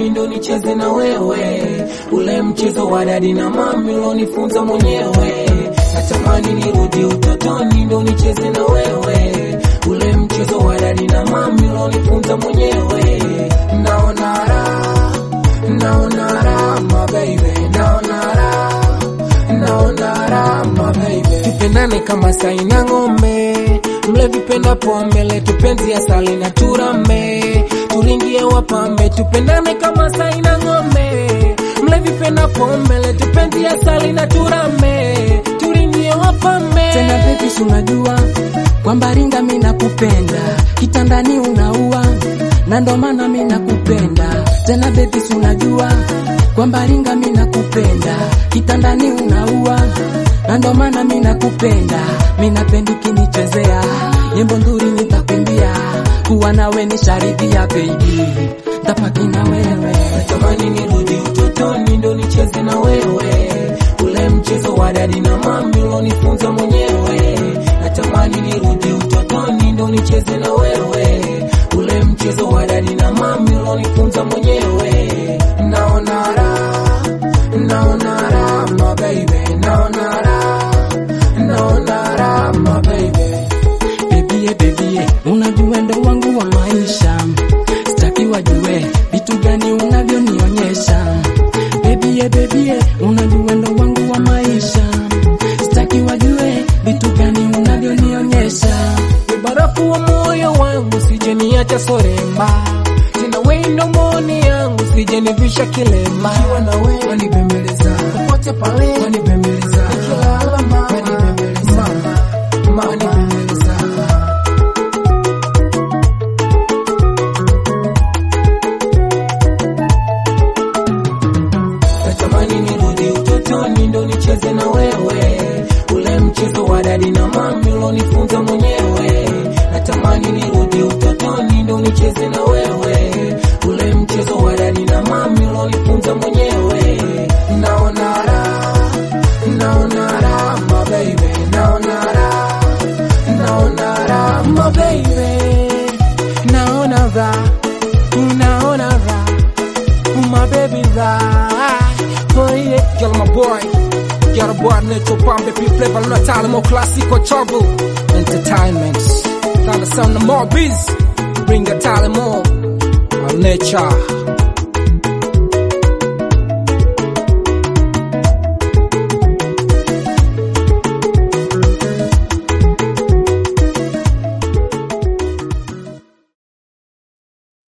utotoni ndo nicheze na wewe, ule mchezo wa dadi na mami ulonifunza mwenyewe. Natamani nirudi utotoni ndo nicheze na wewe, ule mchezo wa dadi na mami ulonifunza mwenyewe. Naona raha, naona raha my baby, naona raha, naona raha my baby. Tupendane kama sai na ng'ombe, mle vipenda pombe, letu penzi asali na turame, turingie wapambe. Tupendane kama sai na ng'ombe, mle vipenda pombe, letu penzi asali na turame, turingie wapambe. tena baby, si unajua kwamba ringa mimi nakupenda, kitandani unaua na ndo maana mimi nakupenda tena baby, si unajua kwamba ringa mimi nakupenda, kitandani unaua na ndo maana mimi nakupenda, mimi napendi kinichezea nyimbo nzuri nitakimbia, kuwa nawe ni sharidhia baby, ntapaki na wewe Natamani nirudi utotoni ndo nicheze na wewe, ule mchezo wa dadi na mami ulonifunza mwenyewe. Natamani nirudi utotoni ndo nicheze na wewe, ule mchezo wa dadi na mami ulonifunza mwenyewe. Naona raha, naona raha my baby, naona raha, naona raha my baby. Bebie, bebie, unajua ndo wangu wa maisha, sitaki wajue vitu gani unavyonionyesha. Bebie, bebie, unajua ndo wangu wa maisha, sitaki wajue vitu gani unavyonionyesha. Ni barafu wa moyo wangu, sije niacha soremba tena, we ndo mboni yangu, sije nivisha kilemba. Nikiwa na wewe wanibembeleza popote pale, wanibembeleza nikilala mama, wanibembeleza mama, wanibembeleza Natamani nirudi utotoni ndo nicheze na wewe, ule mchezo wa dadi na mami ulonifunza mwenyewe. Natamani nirudi utotoni ndo nicheze na wewe, ule mchezo wa dadi na mami ulonifunza mwenyewe. Naona raha, naona raha my baby, naona raha, naona raha my baby, naona raha, naona raha my baby right. Oh yeah, girl, my boy. Girl, boy, Neto Pambe, P Flavor, Luna Talimo, Classico, Trouble, Entertainment. Now the sound of more biz. Bring the Talimo, our nature.